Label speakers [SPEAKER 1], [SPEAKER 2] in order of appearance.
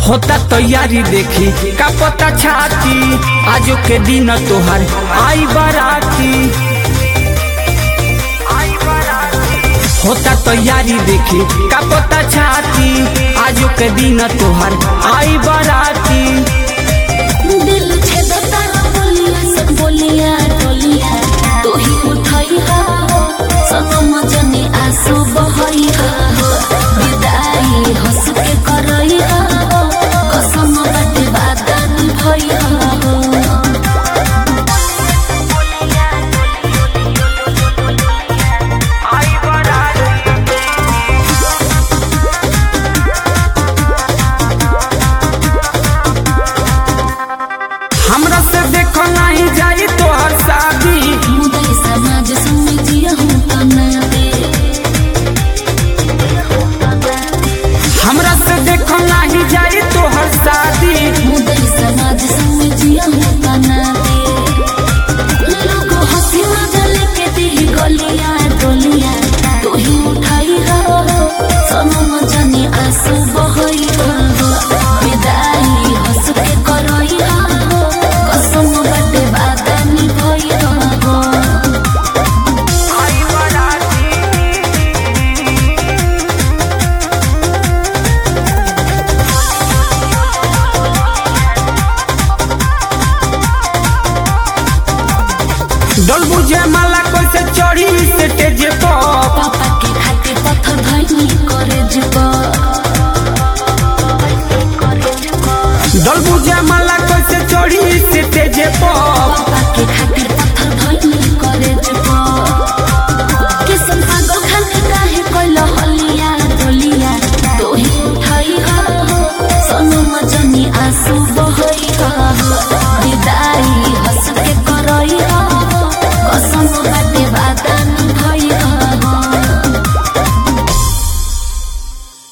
[SPEAKER 1] होता तैयारी देखी का पता छाती आजो के दिन तोहर आई बाराती होता तैयारी देखी का पता छाती आजो के दिन तोहर आई बाराती
[SPEAKER 2] दिल छेदता बोलिया सब बोलिया डोलिया तू ही उठाई हा सनम जने आंसू बहई हा विदाई हंस के करई हा कसम बाटे बादन भई हा
[SPEAKER 1] हमरा से देखो नहीं जाई तोहर शादी
[SPEAKER 2] मुदई समाज समझिया हूँ तना दे
[SPEAKER 1] हमरा से देखो नहीं जाई तोहर शादी
[SPEAKER 2] मुदई समाज समझिया हूँ तना दे लोग हंसी मजा लेके दी गलिया डोलिया तू ही उठाई हो सनम जाने आंसू बहई हो विदाई हंस के करई हो कसम बाटे बादानी भई हो
[SPEAKER 1] डल बुझे माला कैसे चढ़ी से तेज पर
[SPEAKER 2] पापा के खातिर पत्थर धइनी करे जुबा
[SPEAKER 1] डल बुझे माला कैसे चढ़ी से तेज पर
[SPEAKER 2] पापा के खातिर पत्थर धइनी करे जुबा